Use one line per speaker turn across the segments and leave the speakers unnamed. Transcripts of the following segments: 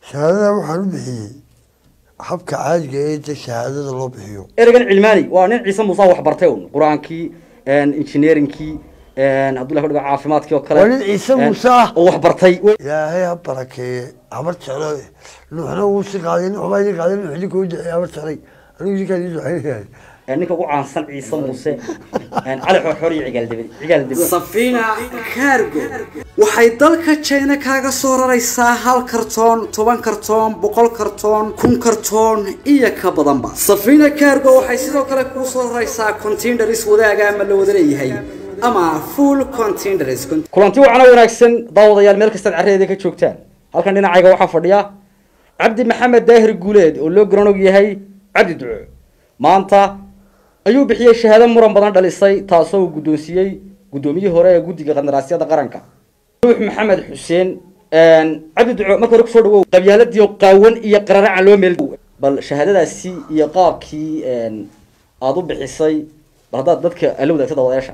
shahaadada waxaan u bixiyey habka caadiga ee de shahaadada loo bixiyo
ereygan cilmaani waa nin ciise muuse wax bartay un qur-aankii engineeringkii hadduu la dhigo caafimaadkii oo kale
Waa nin Ciise Muuse ah.
oo wax bartay
ilaahay ha barakeeye habar jeclo nuuxna wuu si qaaday nuux baa idin qaaday nuux idinka u duceey habar jeclay anigu idinkaan idin duceynayahay
ninka ugu caansan ciise muuse cali xorxor iyo cigaaldebe cigaaldebe
safina cargo waxay dalka china kaaga soo raraysaa hal kartoon toban kartoon boqol kartoon kun kartoon iyo ka badanba safina cargo waxay sidoo kale kuu soo raraysaa containers wadaaga ama la wada leeyahay ama full containers
kulanti wacana wanaagsan daawadayaal meel kastaad carreeda ka joogtaan halkan dhinacayga waxaa fadhiya cabdi maxamed daahir guuleed oo loo garanog yahay cabdi duco maanta ayuu bixiyey shahaado muran badan dhalisay taasoo uu guddoonsiiyey guddoomiyihii hore ee guddiga qandaraasyada qaranka nuux maxamed xuseen cabdi duco marka hore kusoo dhawow qabyaaladii qaawan iyo qararacan loo meel bal shahaadadaasi iyo qaabkii aada u bixisay bal haddaad dadka ala wadaagta daawadayaasha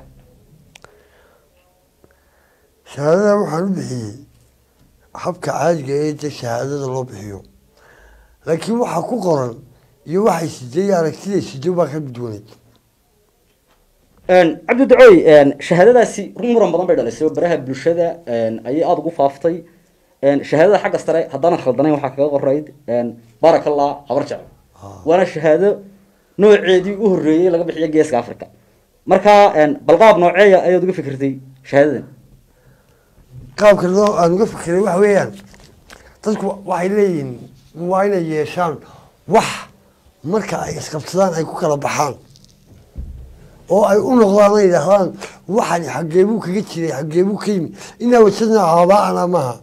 shahaadada waxaan u bixiyey habka caadiga ee de shahaadada loo bixiyo laakiin waxaa ku qoran iyo waxay sidee iyo aragtiday sidee baa ka gudwaneyd
cabdi ducooy shahaadadaasi run muran badan bay dhalisay oo baraha bulshada ayay aada ugu faaftay shahaadada xagga sare haddaanan khaldanayn waxaa kaga qorayd barakallah habar jecel waana shahaado nooceedii u horreeyey laga bixiyo geeska africa marka balqaab nooceeya ayaad uga fikirtay shahaadadan
qaabka loo aan uga fikiray waxa weeyaan dadku waxay leeyihiin waa inay yeeshaan wax marka ay isqabsadaan ay ku kala baxaan oo ay u noqdaan ay yidhaahdaan waxani xageebuu kaga jiray xageebuu ka yimi inaa wajadna aabaa'ana maaha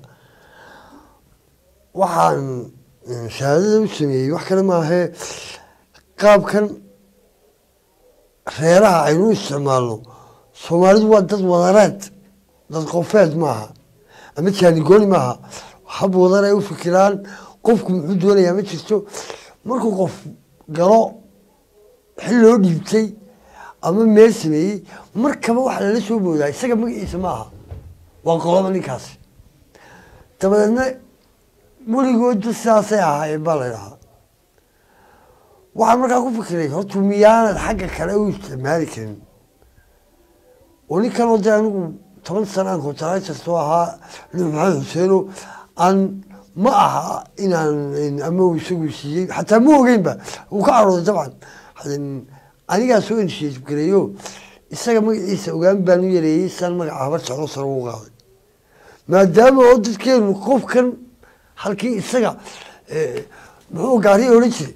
waxaan shahaadada u sameeyey wax kale maahee qaabkan reeraha aynu u isticmaalno soomaalidu waa dad wadareed dad qofeed maaha ama jaanigooni maaha hab wadar ay u fikiraan qofku muxuu doonayaa ma jirto markuu qof galo xil loo dhiibtay ama meel sameeyey markaba waxa lala soo boodaa isaga magaciisa ma aha waa qoloba ninkaasi dabadeedna weligooda sidaasay ahaayeen baa la idhahaa waxaan markaa ku fikiray horta miyaanad xagga kale u isticmaali karin oo ninkan oo dee anigu toban sana aan contractorto ahaa nuux maxamed xuseeno aan ma aha inaan ama uu isagu siiyey xataa ma ogeynba uu ka carooday dabcan anigaa soo initiative gareeyo isaga magaciisa ogaan baan u yareeyey saan magaca habar jeclo sare ugu qaaday maadaama oo dadkeenu qofkan halkii isaga muxuu gaariya odhan jiray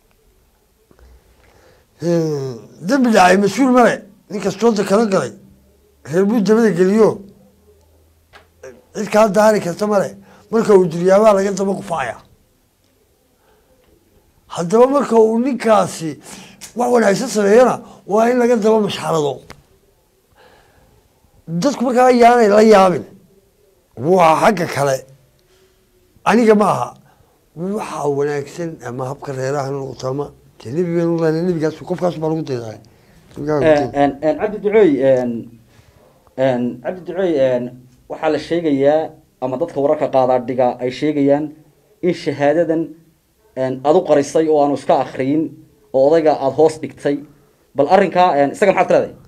dembi dhacay mas-uul male nin kastooda kala galay reer buu dabada geliyo cid kaa daari karta male marka uu duryaabaa laga daba qufaaya haddaba marka uu ninkaasi wax wanaagsan sameeyana waa in laga daba mashxarado dadku markaa yaanay la yaabin waa xagga kale aniga ma aha waxa wanaagsan ama habka reeraha noqoto ama dee nebigeenu lena nebigaas qofkaas baa lagu daydaay
cabdi ducooy cabdi ducooy waxaa la sheegayaa ama dadka wararka qaadaa dhiga ay sheegayaan in shahaadadan aada u qarisay oo aanu iska akriyin oo odayga aada hoos dhigtay bal arrinkaa isaga maxaad ka leedahay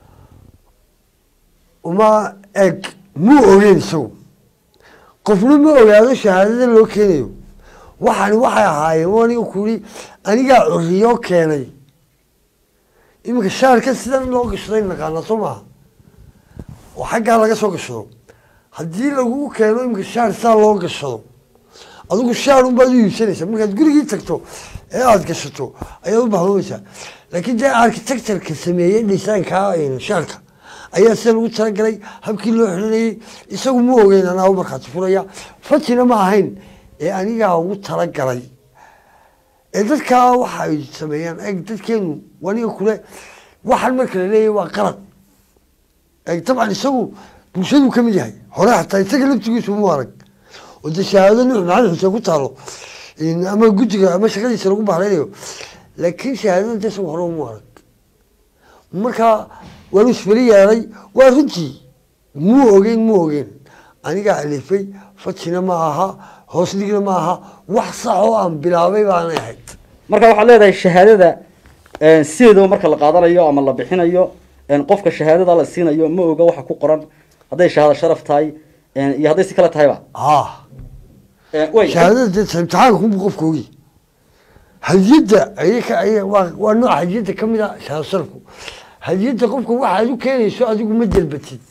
uma eg muu ogeyn isagu qofna ma ogaado shahaadada loo keenayo waxani waxay ahaayeen o aniga kuli anigaa curiyo keenay iminka shaarka sidan loo gashaday naqaana soo maaha oo xaggaa laga soo gashado haddii lagu keeno iminka shaar saa loo gashado adigu shaar unbaad u iibsanaysaa markaad gurigii tagto ee aada gashato ayaad u bahloonaysaa laakiin dee architectureka sameeyey dhisaankaa shaarka ayaa sida lagu talagalay habkii loo xiranayey isagu ma ogeyn anaa u markhaati furaya fatina ma ahayn ee anigaa ugu talagalay ee dadkaa waxa ay sameeyaan eg dadkeenu aniga kule waxaan marka la leeyahy waa qalad eg dabcan isagu bulshaduu ka mid yahay hore xataa isaga laftigiisu mu arag oo dee shahaado nuux maxamed xuseen ku taalo ama guddiga ama shaqadiisa lagu bahreynayo laakiin shahaadada dee isagu hore umu arag marka waanu isfeli yeelay waa runtii muu ogeyn muu ogeyn anigaa alifay fatina ma aha hoos dhigna maaha wax sax oo aan bilaabay baanay ahayd
marka waxaad leedahay shahaadada een, sideedaba marka la qaadanayo ama la bixinayo een, qofka shahaadada la siinayo ma oga waxa ku qoran hadday shahaado sharaf tahay een, iyo hadday si kale tahayba
ah
Een, way
shahaadada dee imtixaanka kunbu qofka ogi hadiyadda ayaka ay waa waa nooc hadiyadda ka mid a shahaado sharafku hadiyadda qofka waxaad u keenayso adigu ma delbatid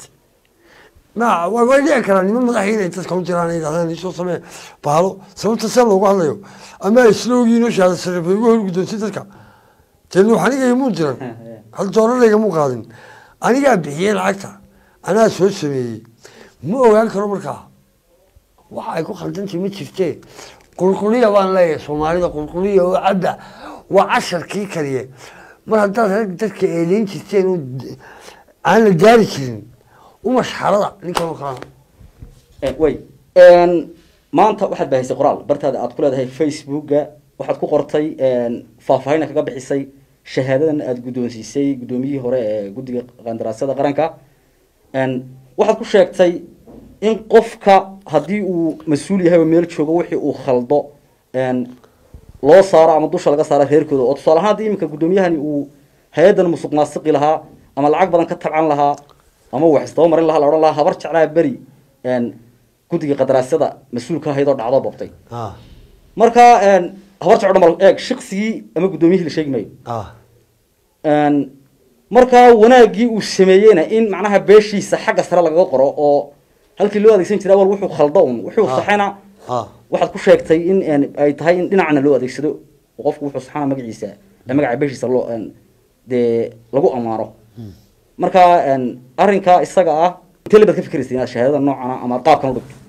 ma waa way dhici karaa niman madaxii inay dadka u jiraan ay yidhahdaan isoo samee baalo sababta see loogu hadlayo ama ay isla ogiin oo shahaado sharaf ay ugu horguddoonsi dadka dee nuux aniga imuu diran hal doolarayga muu qaadin anigaa bixiyey lacagta anaa soo sameeyey ma ogaan karo markaa waxa ay ku khaldantahay ma jirtee qulquliya baan leeyahay soomaalida qulquliya oo cabda waa casharkii kaliye mar haddaad rag dadka eeleyn jirteen oo d- aan la gaari jirin umashxarada ninkan oo kalena
Een, way Een, maanta waxaad bahaysay qoraal bartaada aad ku leedahay facebooka waxaad ku qortay een, faahfaahin kaga bixisay shahaadadan aad guddoonsiisay guddoomiyihii hore ee guddiga qandaraasyada qaranka Een, waxaad ku sheegtay in qofka haddii uu mas-uul yahay oo meel joogo wixii uu khaldo een, loo saaro ama dusha laga saaro reerkooda oo tusaale ahaan haddii iminka guddoomiyahani uu hay-addan musuq maasiqi lahaa ama lacag badan ka tabcan lahaa ama wax isdaba marin lahaa la odhan lahaa habar jeclaa beri een, guddiga qadaraasyada mas-uulka ahayd oo dhacdo boobtay
ah
marka een, habar jeclo dhan bal eeg shaqsigii ama guddoomiyihii la sheegi maayo
ah
Een, markaa wanaaggii uu sameeyeyna in macnaha beeshiisa xagga sare lagaga qoro oo halkii loo adeegsan jiray awal wuxuu khaldo un wuxuu
Ah.
saxayna
ah
waxaad ku sheegtay in een, ay tahay in dhinacna loo adeegsado oo qofku wuxuu saxana magaciisa ee magaca beeshiisa loo een, dee lagu ammaano marka een, arrinka isaga ah intee labaad ka fikiraysa inaad shahaadada noocana ama qaabkan u dhigto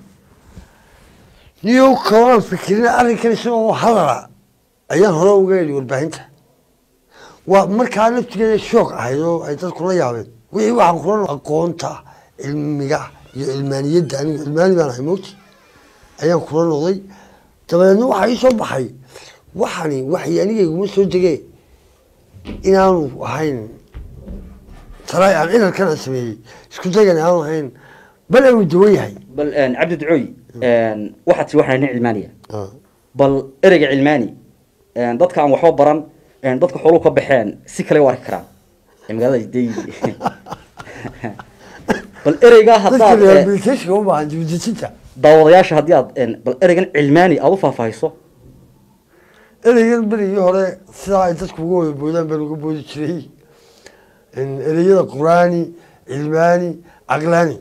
niyow kalaan fikirin arrinkan isagoo hadala ayaan hore uga heli warbaahinta waa markaa laftigeeda shoog ahayd oo ay dadku la yaabeen wixii waxaan kula aqoonta cilmiga iyo ilmaaniyadda anigu ilmaani baan ahay moogti ayaan kula noqday dabadeedna waxaa ii soo baxay waxani waxay anigayguma soo degee inaanu ahayn taraay aan cilalkan aan sameeyey isku dagan aanu ahayn bal aanu dawan yahay
bal een, cabdi ducooy een, waxaad tii waxaa nin cilmaaniya
Ah.
bal ereyga cilmaani een, dadka aan waxba baran een, dadka xooluhu ka baxeen si kale u arki karaan ee magaalada dey bal ereyga
dadka
haddaad eh,
rehabilitationka u baahan dibudejinta
daawadayaasha haddii aad een, bal ereygan cilmaani aad u faahfaahiso
ereygan berigii hore sidaa ay dadku uga wada boodaan baan uga boodi jiray In ereyada quraani cilmaani caqlaani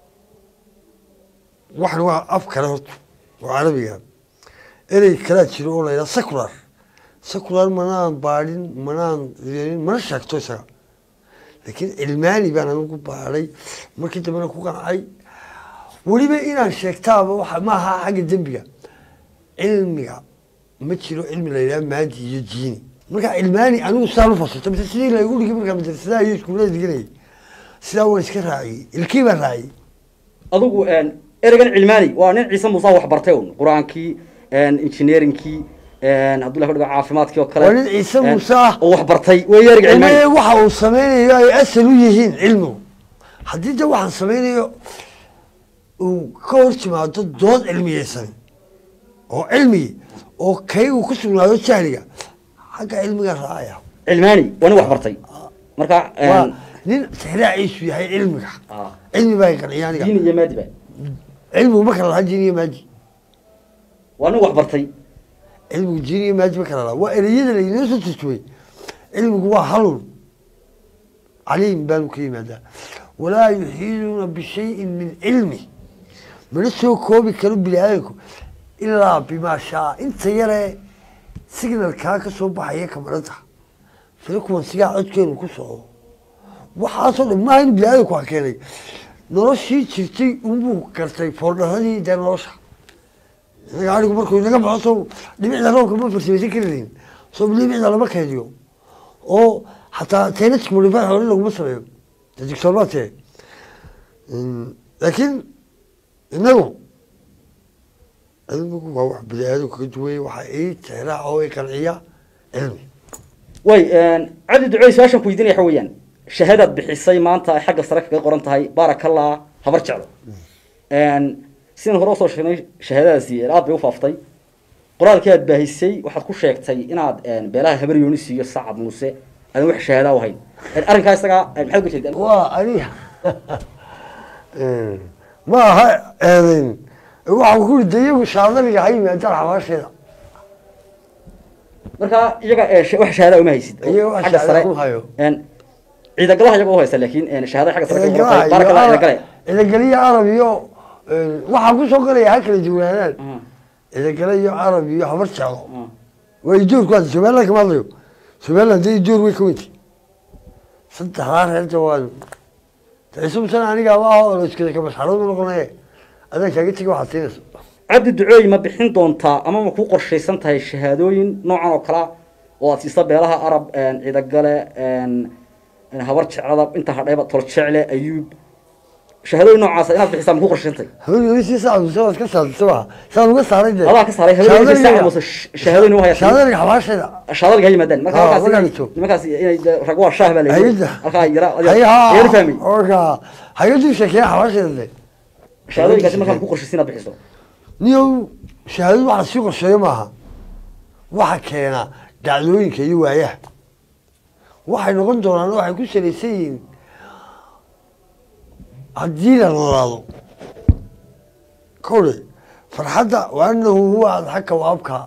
waxan waa af kale horta oo carabiga erey kalaa jiro oo la yidhaha secular secular manaan baadhin manaan yeelin mana sheegto isaga laakiin cilmaani baan anigu baadhay markii dambena ku qancay weliba inaan sheegtaaba waxa maaha xagga dembiga cilmiga ma jiro cilmi la yidhaha maadi iyo diini marka cilmaani anigu sidaan u fasirto mise sidii laygu dhigi markaa madrasadaha iyo iskuullada diganayay sidaa waan iska raaciyey ilkii baan raaciyey
adigu een, ereygan cilmaani waa nin ciise muuse wax bartay un qur-aankii een, engineeringkii een, hadduu ilaha ka dhigo caafimaadkii oo kale
Waa nin Ciise
een,
Muuse ah.
oo wax bartay wey ereyga cilmaani
Cilmiga waxa uu sameynayo ay asal u yihiin cilmigu haddii de waxaan sameynayo uu ka hor timaado dood cilmiyeysan oo cilmi oo kaygu ku sugnaado jahliga xagga cilmiga raacaya
cilmaani waa nin wax bartay marka een,
waa nin tixraaciisu yahay cilmiga
ah,
cilmi baa qanciya aniga
diin iyo maadi ba
cilmigu ma kala laha diin iyo maadi
waa nin wax bartay
cilmigu diin iyo maadi ma kala laha waa ereyada laynoo soo turjumay cilmigu waa halun caliim baanu ka yimaadaa walaa yuxiiduuna bishayin min cilmi mana soo koobi karo bini aadamku ilaa bimaa shaa inta yaree signalkaa ka soo baxaya kamarada frequensigaa codkeenu ku socdo waxaasoo dhan maaha in bini aadamku ha keenay noloshii jirtay unbuu gartay foordharadii dee nolosha inaga arigu markuu inaga baxo soo dhibicda roobka ma farsamaysan karayn soo dhibicda lama kaydiyo oo xataa teenask modify hore laguma sameeyo digsoorbaatee laakiin inagu cilmigu waa wax bini aadamku ka duwaya waxaa ii tixraaca oo i qanciya cilmi
way cabdi ducey su-aashan ku weydiinaya waxa weeyaan shahaadaad bixisay maanta ay xagga sare kaga qoran tahay baarakallah habar jeclo sidaan hore usoo sheegnay shahaadadaasi aad bay u faaftay qoraalkii aad baahisay waxaad ku sheegtay inaad beelaha habar yoonis iyo sacad muuse aadan wax shahaada u hayn arrinkaa isagaa maxaad uga jeedaan
waa aniga ma aha eedayn waxaan ku rida iyagu shaadaniga ha yimaadaan xabaasheeda
marka iyaga ee sh- wax shahaada uma haysid oo
Iyaga wax
xagga
shahaada
sare
kuma hayo.
een ciidagalaha iyaga u haysta laakiin een shahaada xagga sare ka qortay baar kale ciidagale
idagale iyo carab iyo waxaan kusoo galaya ha kala duwanaadaan idagale iyo carab iyo habar jeclo waa ijoorku hadda somaliland kama hadlayo somaliland dee ijoor way ka weynti saddexdaa reerta waan isubusan aniga ma aha oo la iskada kabasxaradu noqonaye adaa kaaga tegi waxaad siinaysa
cabdi ducooy ma bixin doontaa ama ma ku qorshaysan tahay shahaadooyin noocan oo kale ah oo aad siisa beelaha arab een ciidagale een een habar jeclada inta hadhayba tol jecle ayuub shahaadooyin noocaas inaad bixisaa ma ku qorshaysan tahay
haweeneysi sacad waad ka saartay waxa saan uga saaray dee
adaa ka saaray haweeneyda sacad muse shahaadooyin u hayata
shaadaniga xabaasheeda
shahaadada ha yimaadaan marka
Ah,
halkaas
markaan
inay-
joogto.
nimankaas inay dee rag waa shaah baa la yidhi
Hayada.
halkaa yara
hayaha
yara fahmay
orka hayaduu sheekeeya xabaasheeda dee
shahaadooyinkaasi markaa ma ku qorshaysan inaad bixiso
niyow shahaadadu waxa sii qorsheeyo maaha waxa keena dhacdooyinka iyo waayaha waxay noqon doonaan waxay ku salaysan yihiin haddii la noolaado kowle farxadda wa anahu huwa adxaka wa abkaa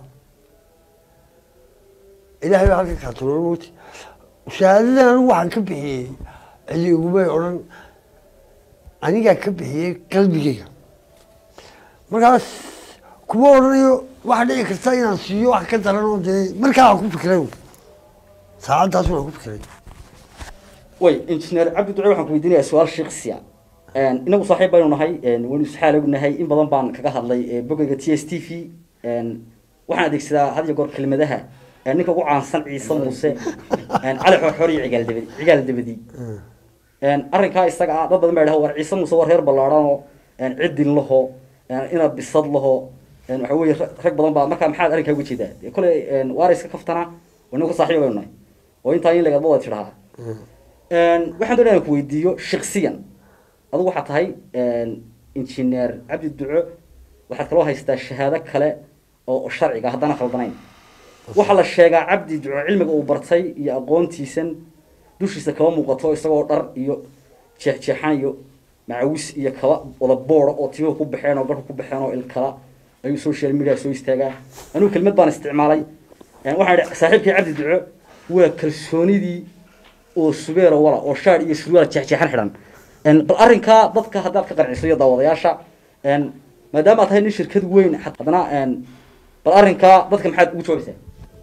ilahay baa halka kaatuloola mogti shahaadadan anigu waxaan ka bixiyey cidi igumay odhan anigaa ka bixiyey qalbigeyga markaas kuma odhanayo waxa dhici karta inaan siiyo wax ka daran oo dee markaa aan ku fikiray saacaddaas waan ku fikiray
way injineer cabdi duce waxaan ku weydiinayaa su-aal sheeksiya inagu saaxiib baynu nahay waynu isxaalagu nahay in badan baan kaga hadlay bogayga t s t v waxaan adeegsadaa had iyo goor kelmadaha ninka ugu caansan ciise muuse cali xorxor iyo cigaal dabadi cigaal dabadi arrinkaa isaga ah dad badan baa dhaha war ciise muuse war reer ballaadhan oo cidin laho inaad bisad laho waxa weeye rag badan baa markaa maxaad arrinkaa uga jeedaa dee kole waara iska kaftana inagu saaxiib baynu nahay oo intaa in lagadba wada tidhahaa waxaan doonaya ku weydiiyo shaksiyan adigu waxaa tahay injineer cabdi duco waxaad kaloo haystaa shahaado kale oo sharciga haddana khaldanayn waxaa la sheegaa cabdi duco cilmiga uu bartay iyo aqoontiisan dushiisa kaba muuqato isagoo dhar iyo jeexjeexan iyo macawis iyo kaba wada boora oo timuhu ku baxeen oo garku ku baxeen oo ilkala ayuu social media soo istaagaa anigu kelmad baan isticmaalay waxaan idhi saaxiibkii cabdi duco waa kalsoonidii oo subeero wala oo shaar iyo surwaal jeexjeexan xidhan bal arrinkaa dadka haddaad ka qanciso iyo daawadayaasha maadaama aad tahay nin shirkad weyn haddana bal arrinkaa dadka maxaad ugu jawaabaysaa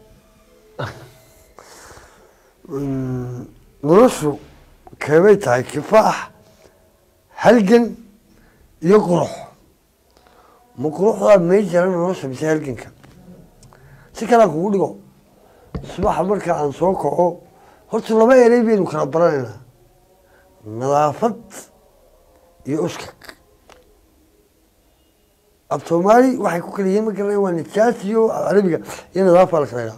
noloshu keebay tahay kifaax halgan iyo qurux ma quruxdaa may jira nolosha mise halganka si kalea kugu dhigo subaxa marka aan soo kaco horta laba erey baynu kala baranaynaa nadaafad iyo uskag af soomaali waxay ku kala yihiin ma garanaya waa nijaas iyo carabiga iyo nadaafa la kala idhaa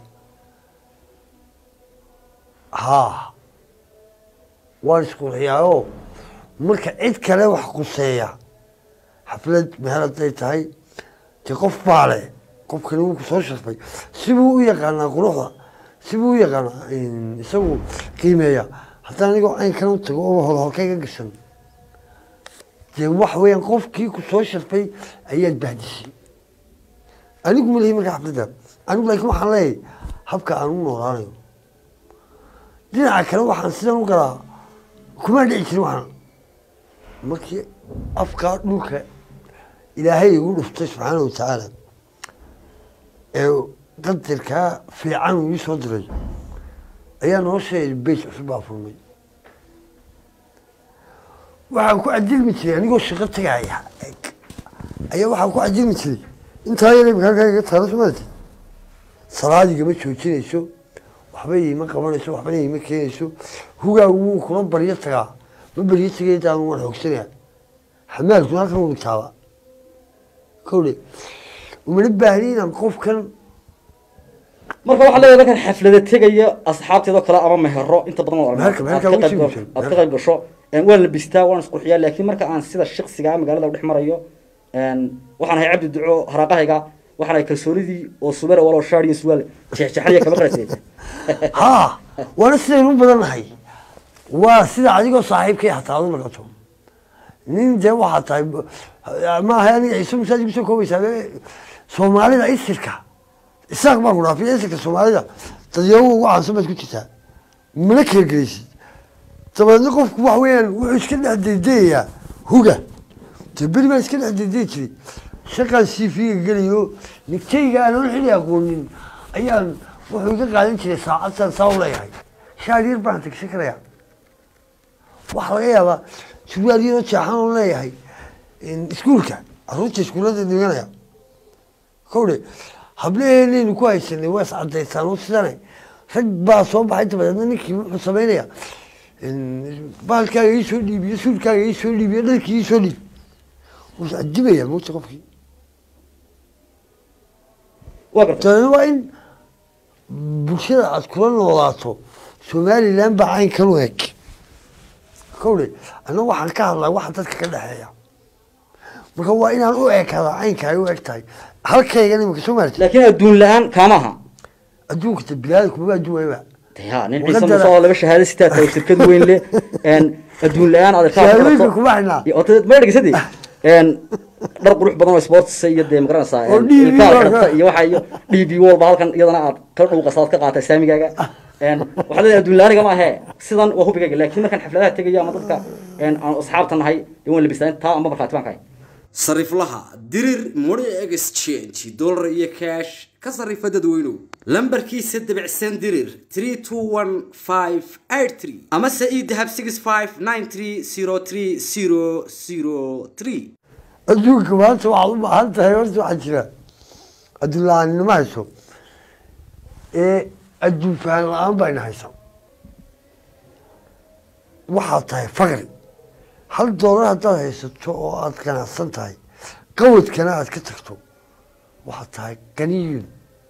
haa waan isqurxiyaayo marka cid kale wax quseeya xaflad meel hadday tahay dee qof baa le qofkani wuu kusoo sharfay sibuu u yaqaanaa quruxda sibuu u yaqaanaa isagu qiimeeya haddaan anigoo caynkan u tago oo hodholkayga gashan dee wax weeyaan qofkii ku soo sharfay ayaad bahdisay anigu ma lihi marka xafladda anigu laakiin waxaan leeyahay habka aan u noolaanayo dhinaca kale waxaan sidan u galaa kuma dhici jirin waxaan markii afkaa dhulka ilaahay igu dhuftay subxaana wa tacaala ee qadarkaa fiican uu ii soo diray ayaa nolosheeda beyt cusub baa furmay waxaan ku cadilmi jiray anigoo shaqo tagaaya ayaa waxaan ku cadilmi jiray intaa yar imikaakaaga taala somaati salaadigama joojinayso waxba iima qabanayso waxbana iima keenayso hugaa wuu kula baryo tagaa ma baryo tagay intaan waan xoogsanaya xamaalkuna halkan u dhigtaaba kowle umana baahni inaan qofkan
marka waxaa leeyahay markaan xaflada tegaya asxaabteedoo kale ama mehero inta badan oo
Meherka- meherka
aad ka
ugu
qayb
sii
gasho- aad ka qayb gasho waan labistaa waan isqurxiyaa laakiin marka aan sida shaksigaa magaalada u dhex marayo waxaan ahay cabdi duco haraaqahayga waxaan ahay kalsoonidii oo subera walo shaar iyo suwaal jeexjeexanaya kama qarate
haa waana sidaynu u badan nahay waa sida adigoo saaxiibkay hataa adu noqoto nin dee waxaa tahay maaha aniga ciise masaajid kusoo koobaysaa soomaalida isirka isaaq baa ku dhaafiya isirka soomaalida dadyago ugu caansan baad ku jirtaa mana kala gelaysid dabeedna qofku wax weeyaan wuxuu iska dhex daydayayaa huga dee beri baan iska dhex daydayi jiray shaqaan siifiga gelayo nigtayga aan oon xili aqoonin ayaan wuxuu iga qaadan jiray saacadtan saa u leeyahay shaar yar baan tagsan karaya waxaa laga yaabaa surwaal yaroo jeexan oo leeyahay iskuulka caruurta iskuullada dhiganaya kowdhe hablaheenaynu ku haysanay waa iscadaysaan oo sidane rag baa soo baxay dabadeedna ninkii wuxuu samaynaya bahalkaaga ii soo dhiibiyo suulkaaga ii soo dhiibiyo dharkii ii soo dhiib wuu iscadibaya mugta qofkii
waa garta
dabeedna waa in bulshada aad kula noolaato somalilan baa caynkan u eg kowdhe anna waxaan ka hadlaa waxa dadka ka dhexeeya marka waa inaan u ekadaa caynka ay u eg tahay halkaygan imika soo maarti
laakiin adduun la-aan kaamaha
adduunka ta bilaada kumaba adduun wayba
ya nin
Waqadara-
ciise muuse oo laba shahaado sitaa tahay shirkad weyn leh adduun la-aan aad
shahaadooyinka kuma xidhnaa
ma dhegeysadi dhar qurux badan oo sports iyo dee magaranaysaa
Oo DB
ilkaha
waa
xidhata
ka-
iyo waxa iyo d b walba halkan iyadana aad ka dhuuqasa aad ka qaata saamigaaga waxaa leedahay adduun la-aaniga ma ahe sidan waa hubigayga laakiin markaan xafladaha tegayo ama dadka aan asxaabta nahay dee waan labistaa taa amba markhaati baan kahay
sariflaha dirir money exchange dollar iyo cash ka sarifa dadweynow lambarkiisa dabicsan dirir 321583 ama se ii dahab 65930303
adduunka maanta waxaad u baahan tahay horta waxaa jira adduun la-aaninimo hayso ee adduun fahan la-aan bayna haysa waxaad tahay faqri hal doolar haddaad haysato oo aad ganacsan tahay qawadkana aad ka tagto waxaad tahay ganiyun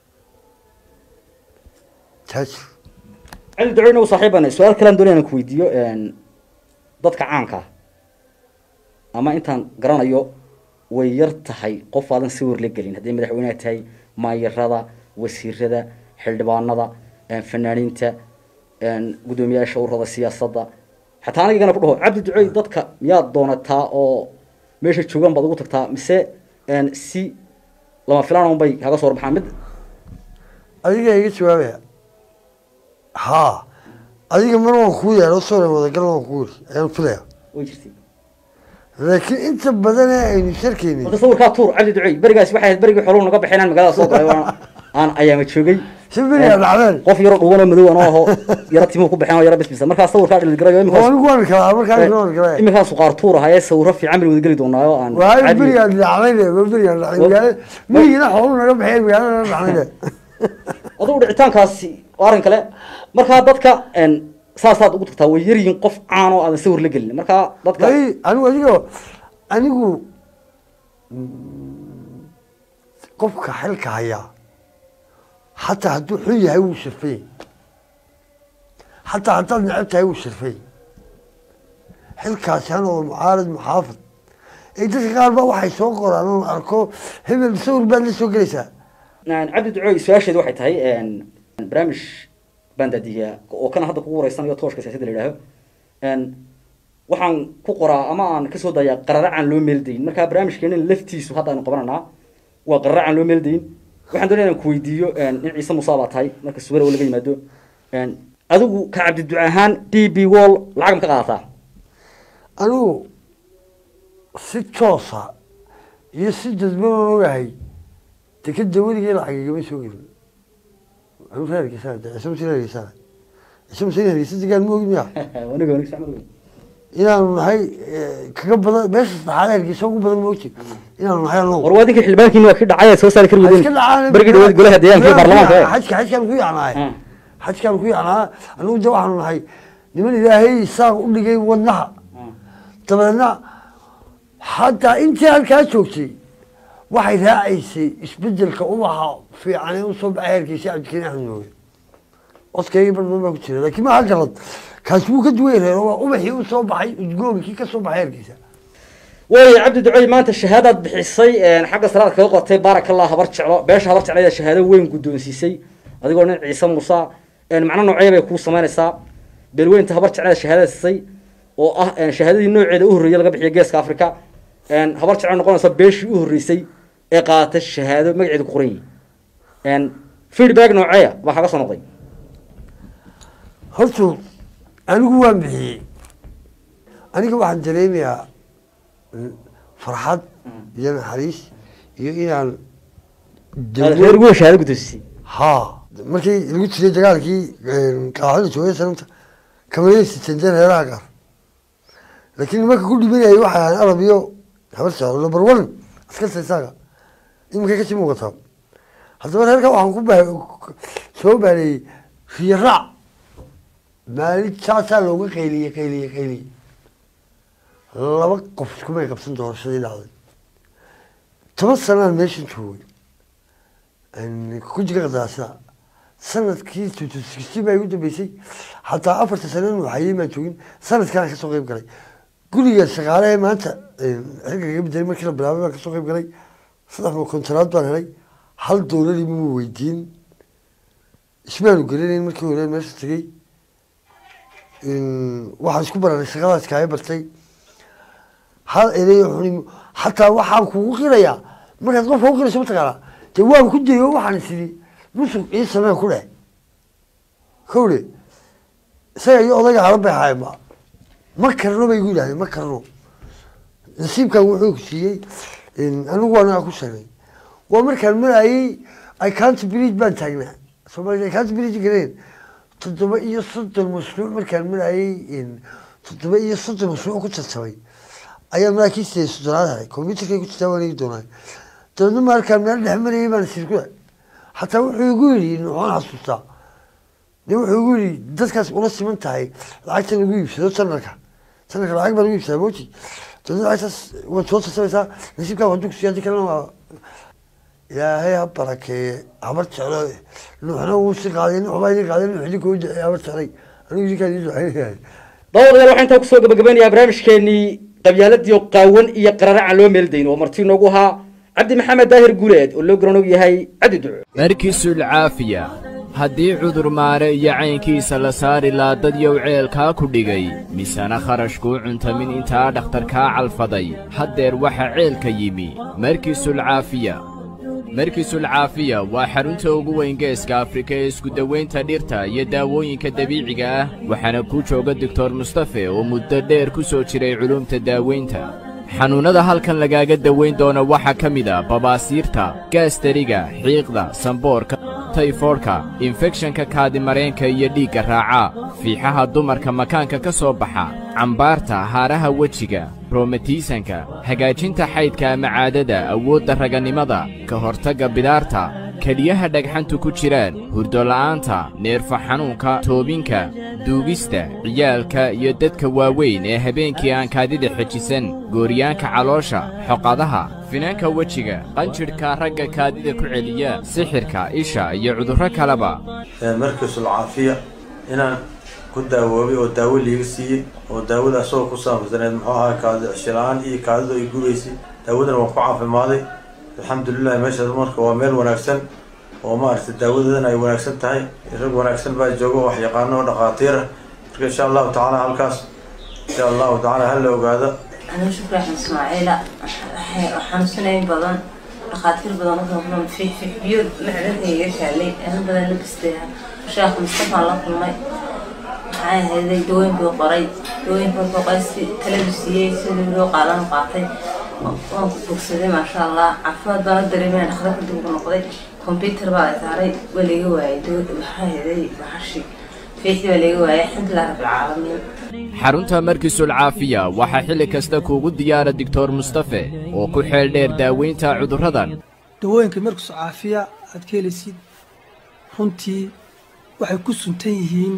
taajir
cali duco inagu saaxiibana su-aal kalean doonaya inaan ku weydiiyo dadka caanka ah ama intaan garanayo way yar tahay qof aadan sawir la gelin hadday madaxweyneha tahay maayarada wasiirada xildhibaanada fanaaniinta guddoomiyaasha ururada siyaasadda xataa anigana ku dhaho cabdi ducey dadka miyaad doonataa oo meesha joogan baad ugu tagtaa mise si lama filaan un bay kaga soo warbaxaan mid
adiga iga jawaabaya haa adiga mar waan kuu yeedho sore wadagal waan kuu yiri ayaan filaya
way jirtay
laakiin inta badan ee aynu sharkaynin
marka sawirkaa tuur cabdi ducey berigaas waxay ahayd berigii xooluhu naga baxeen aan magaalada soo galay waan- aan ayaama joogay
si beriyaa dhacdeen
qof yaro dhuuban oo madow anoo aho yaro timuhu ku baxeen oo yaro bisbisa markaa sawirkaa dhilgarayo
oo
iminkaas
anigu waan kalaa markaa waan kalaa
iminkaas suqaar tuur ahayee sawiro fiican baynu wada geli doonaa oo aan
waayo
caadi-
berigaan dhacdayne ma berigaan dhacday
Wa-
magaala miyigina xoolu naga baxeen magaalada naga dhacdayne
adugu dhicitaankaasi waa arrin kale markaa dadka een, saasaad ugu tagtaa way yaryihiin qof caan oo aadan sawir la gelin markaa dadka
ay anigu adigo anigu qofka xilka hayaa xataa hadduu xun yahay wuu sharfay xataa haddaad necab tahay wuu sharfay xilkaasi hanoo mucaarad muxaafid ee dadka qaar ba waxay soo qoraan oon arko hebel sawir baad la soo gelaysaa
Een, cabdi ducooy su-aasheedu waxay tahay een, barnaamij baan daadiyaa oo kana hadda kugu wareysanayo tooshka siyaasadda la yidhaaho Een, waxaan ku qoraa ama aan kasoo dayaa qararacaan loo meeldayn markaa barnaamijkeena laftiisu hadda aynu qabananaa waa qararacaan loo meeldayn waxaan doonaya inaan ku weydiiyo een, in ciise musaa baa tahay marka suwara oo laga yimaado Een, adigu ka cabdi duco ahaan d b wall lacag ma ka qaadataa
anigu si toosa iyo si dadban aan ogahay dekeda weligay lacag igama soo gelin anu reerkiisaan ciise muse reerkiisaan ciise muse reerkiisa degaan ma ogin miya
waniga waniga sax ma ogeyn.
inaanu nahay eh, kaga badan meesha saddexaad reerkiisa ugu badan ma ogti inaanu nahay
war
anagu
waa idinka xildhibaankiina waa kii dhacay ee soo saari kari
Ha
wadeen
iska dhacaan
berigii dhawaad golaha deegaanka iyo baarlamaanka ee.
xajka xajkaan ku yacnaay
Ah.
xajkaan ku yacnaa anigu de waxaanu nahay niman ilaahay saaq u dhigay wadnaha
Ah.
dabeedna hataa intii halkaa joogtay waxay raacaysay isbedelka ubaxa fiican ee usoo baxay heerkiisa cabdikariin axmed mooge codkaygii barban baa ku jira laakiin maha galad kaasi wuu ka duwan yahay waa ubaxii usoo baxay udgoonkii ka soo baxay heerkiisa
waaya cabdi ducey maanta shahaadaad bixisay xagga salaad kaga qotay baarak allah habar jeclo beesha habar jeclo ayaa shahaado weyn guddoonsiisay adigoo nin ciise muuse macno noocee bay kuu samaynaysaa beelweynta habar jeclada shahaadada siisay oo ah shahaadadii nooceeda u horreeyay laga bixiya geeska africa habar jeclo noqonaysa beeshii u horreysay ee qaadatay shahaado magaceeda ku qoran yihi feedback nooceeya baa kaga soo noqday
horta anigu waan bixiyey aniga waxaan dareemayaa farxad iyo naxariis iyo inaan
reer weyn shahaado guddoonsisay
ha markii lagu tiriyay dagaalkii qaaxada joogay sanamta kamaley sitanjeen reeraha gaar laakiin nimanka ku dhibanayay waxay ahayn arab iyo habar jeclo number one askarta isaaga iminkay kasii muuqataa haddaba reerka waxaan ku ba soo baaneeyey riyaraac maalin saasaa looga qayliyey qayliyey qayliyey laba qof iskumay qabsan doorashadii dhacday toban sanaan meeshan joogay kujiga qadaasada sanadkii tutusixty baa igu dambeysay xataa afarta sano nuuxayey maan joogin sanadkaan kasoo qeyb galay guriga shaqaalehe maanta xilka kaga bedelay markii la bilaabay baan kasoo qeyb galay saddex ma kontonaad baan helay hal doolari ma weydiin ismaanu gelinayn markii hore meesha tegey waxaan isku bararay shaqadaas kaaga bartay hal eday xuni xataa waxaan kugu qirayaa markaad qofka u qirayso mataqaanaa dee waan ku dayo waxaan isiri musuq ii sameen ku dheh kowle isaga iyo odayga halan bay ahaayeenba ma karno bay igu yidhahdeen ma karno nasiibkan wuxuu ku siiyey anigu waa naga ku sheegay waa markaan marayay icount bridge baan taagnaa soomaalida icount bridge gareen toddoba iyo soddon mashruuc markaan marayay toddoba iyo soddon mashruuc ku tartamay ayaa maraakiista soddonaad helay combyuterkay ku jirtaa waan eegi doonaa dabeedna markaan meel dhex marayay baan isir ku xataa wuxuu igu yidhi noxoon xasuustaa de wuxuu igu yidhi dadkaas ula siman tahay lacagta lagu iibsado sanarka sanarka lacag baa lagu iibsadaa moji dabeedna lacagtaas waad soo tartamaysaa nasiibkaa waa dugsiya hadii kalena waa ilaahay ha barakeeye habar jeclo nuuxna wuu si qaaday nuux baa idin qaaday nuux idinka u duceeyey habar jeclay anigu idinkaan idin duceynayahay
daawadayaal waxaan intaa kusoo gabagabeynayaa barnaamijkeenii qabyaaladiyo qaawan iyo qararaca loo meeldayn oo marti noogu ahaa cabdi maxamed daahir guuleed oo loo garanog yahay cabdi duco
markiisul caafiya haddii cudur maare iyo caynkiisa la saari laa dad yow ceelkaa ku dhigay misena kharashkuu cuntamin intaa dhakhtarkaa calfaday haddeer waxa ceelka yimi markiisul caafiya markiisul caafiya waa xarunta ugu weyn geeska afrika ee iskudawaynta dhirta iyo daawooyinka dabiiciga ah waxaana kuu jooga doktor mustafe oo muddo dheer ku soo jiray culuumta daawaynta xanuunnada halkan lagaaga dawayn doona waxaa ka mid a babaasiirta gaastariga xiiqda samboorka tayfoodhka infekshanka kaadimareenka iyo dhiigga raaca fiixaha dumarka makaanka ka soo baxa cambaarta haaraha wejiga roomatiisanka hagaajinta xaydka ama caadada awoodda raganimada ka hortagga bidaarta keliyaha dhagxantu ku jiraan hurdola'aanta neerfa xanuunka toobinka duugista ciyaalka iyo dadka waaweyn ee habeenkii aan kaadida xejisan gooryaanka caloosha xoqadaha finaanka wejiga qanjidhka ragga kaadida ku celiya sixirka isha iyo cudurro kaleba
markiisul caafiya inaan ku daawoobay oo daawo liiga siiyey oo daawada asagoo ku saabsaneed muxuu ahaa kaadi cishilaan iyo kaadidu ay gubaysay daawadana waan ku caafimaaday alxamdulilah meeshaas marka waa meel wanaagsan oo maaragtay daawadeedana ay wanaagsan tahay rag wanaagsan baa jooga oo wax yaqaano oo dhakhaatiir ah marka insha allahu tacaala halkaas insha allahu tacaala hala ogaado
أنا شكرا أحمد إسماعيل حنسنين بدن dhakhaatiir badan u kulmay fiixfiixbiyo macdanta iga kaalay aan badan la kastaya sheekh mustafa la kulmay maxay ahayday dawooyinkii qoray dawooyinkii qoray si taladu siiyey sidii loo qaadan qaatay waan ku bogsaday maasha allah caafimaad baan u dareemay dhakhtarka dib ugu noqday computer baa la saaray waa laga waayay maxay ahayday baxashi fiixdii baa laga waayay alxamdulilah rabbilcaalamiin
xarunta markiisul caafiya waxaa xilli kasta kuugu diyaara doctor mustafe oo ku xeel dheer daaweynta cudurradan
dawooyinka markus caafiya aad ka helaysid runtii waxay ku suntan yihiin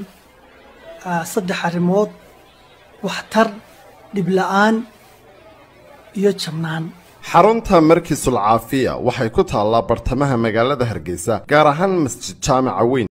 saddex arrimood waxtar dhibla'aan iyo jabnaan
xarunta markiisul caafiya waxay ku taallaa bartamaha magaalada hargeysa gaar ahaan masjid jaamaca weyn